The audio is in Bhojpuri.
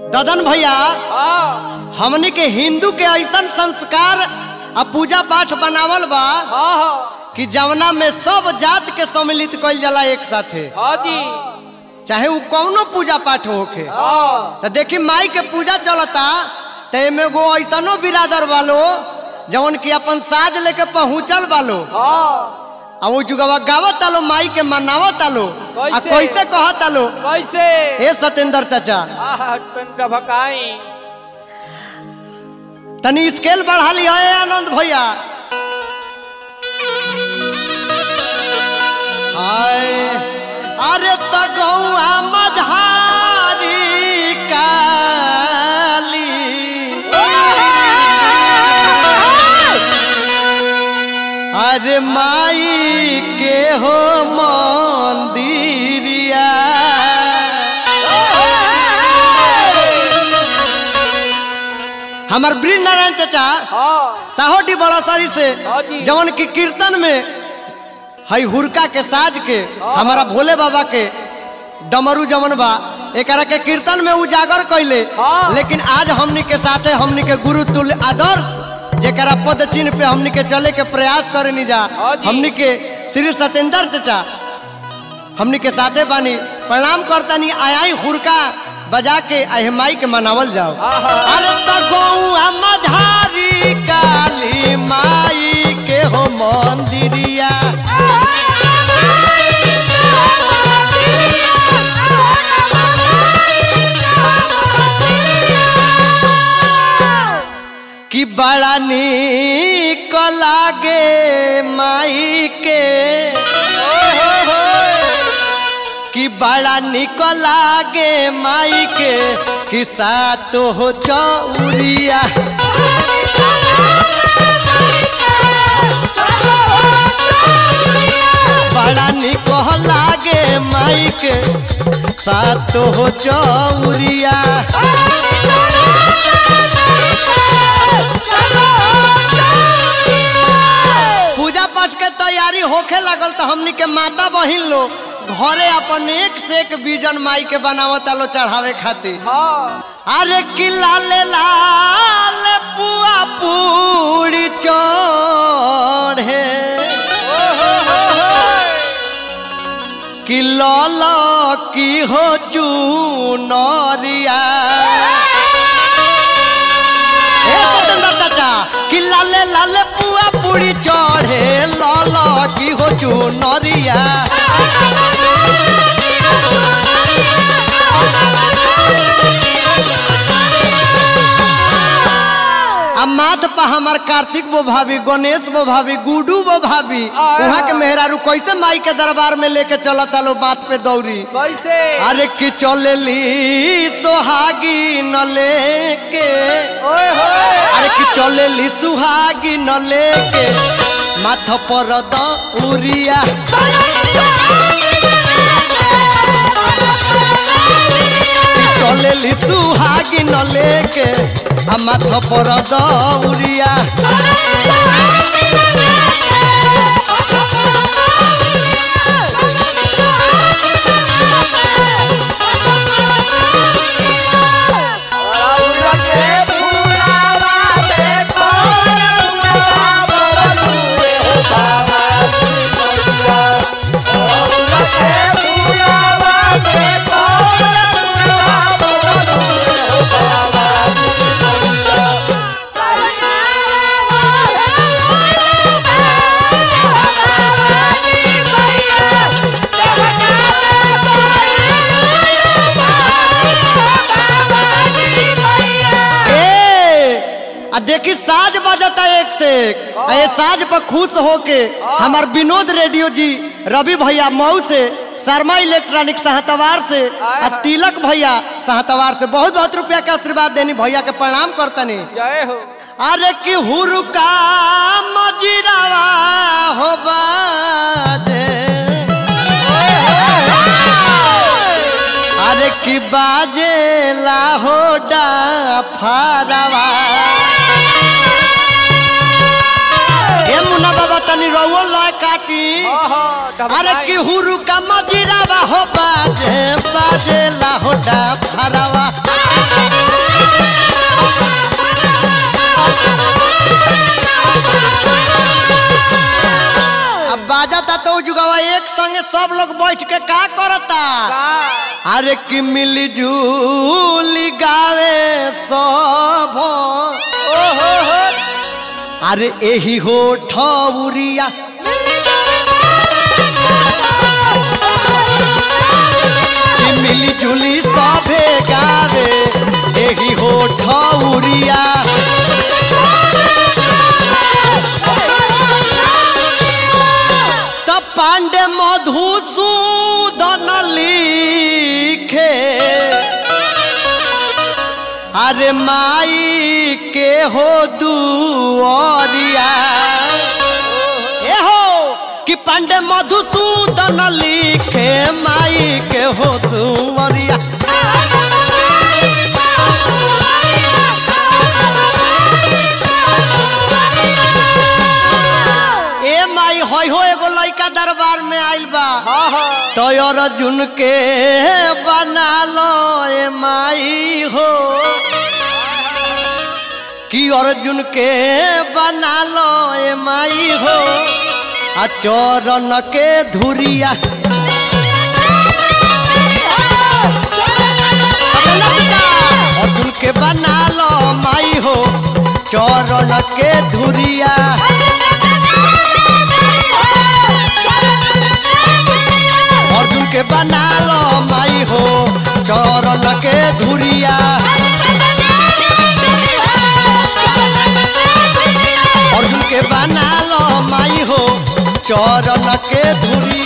ददन भैया हाँ हमनी के हिंदू के ऐसन संस्कार आ पूजा पाठ बनावल बा हाँ हाँ कि जवना में सब जात के सम्मिलित कइल जाला एक साथे हाँ जी चाहे वो कौनो पूजा पाठ होखे हाँ तो देखी माई के पूजा चलता तो एमे गो ऐसनो बिरादर वालो जवन की अपन साज लेके पहुंचल वालो हाँ आ वो जुगवा गावत आलो माई के मनावत आलो आ कैसे? कैसे कहत आलो कैसे ए सतेंद्र चाचा आह तंड भकाई तनी स्केल बढ़ा लिया है आनंद भैया हाय अरे तगौआ मझारी काली अरे माई के हो मंदिरिया हमार ब्रिज नारायण चाचा हाँ साहोटी बड़ा सारी से हाँ जी। जवन की कीर्तन में हई हुरका के साज के हमारा भोले बाबा के डमरू जवन बा एकरा के कीर्तन में उजागर कैले हाँ। लेकिन आज हमनी के साथे हमनी के गुरु तुल्य आदर्श जेकरा पद चिन्ह पे हमनी के चले के प्रयास करे जा हाँ जी। हमनी के श्री सत्येंद्र चाचा हमनी के साथे बानी प्रणाम करतानी आयाई हुरका बजा के अहे माई के मनावल जाओ आहा। अरे तो गौआ मझारी काली माई के हो मंदिरिया कि बड़ा निक लागे माई के कि बड़ा निक लागे माई के कि सातो हो चौरिया बड़ा निक लागे माई के सातो हो चौरिया पूजा पाठ के तैयारी होखे लगल तो हमनी के माता बहिन लोग घरे अपन एक से एक बीजन माई के बनावत लो चढ़ावे खातिर हाँ अरे कि लाल लाल पुआ पूरी चढ़े कि लल की हो चूनरिया ए सतेंद्र चाचा कि लाले लाले पुआ पूरी चढ़े लल की हो चूनरिया आ माथ पर हमार कार्तिक बो भाभी गणेश बो भाभी गुडू बो भाभी वहाँ के मेहरारू कैसे माई के दरबार में लेके चलता लो बात पे दौड़ी कैसे अरे कि चलेली सोहागी न लेके ओए होए अरे कि चलेली सुहागी न लेके माथ पर दौरिया कि चलेली सुहागी न लेके आ माथ पर दौरिया ए आ देखी साज बजता एक से एक आ ये साज पर खुश होके हमार विनोद रेडियो जी रवि भैया मऊ से शर्मा इलेक्ट्रॉनिक सहतवार से आ तिलक भैया सहतवार से बहुत बहुत रुपया के आशीर्वाद देनी भैया के प्रणाम करतनी जय हो अरे कि हुरुका मजिरावा हो बाजे अरे कि बाजे लाहो फारवा ए मुन्ना बाबा तनी रउओ लय काटी अरे कि हुरु का मजिरावा हो बाजे बाजे लाहोटा फरावा सब लोग बैठ के का करता का अरे कि मिली जुली गावे सब ओ हो हो अरे एही हो ठौरिया कि मिली जुली सभे गावे एही हो ठौरिया तब पांडे मधुसूदन लिखे अरे माई के हो दुआरिया ए हो कि पांडे मधुसूदन लिखे माई के हो दुआरिया ए माई होय हो एगो लइका दरबार में आइल बा हाँ हाँ तो अर्जुन के बना लो ए माई हो कि अर्जुन के बना लो ए माई हो आ चरण के धुरिया अर्जुन के बना लो माई हो चरण के धुरिया अर्जुन के बना लो माई हो चरण के धुरिया अर्जुन के बना लो माई हो चरण के धुरिया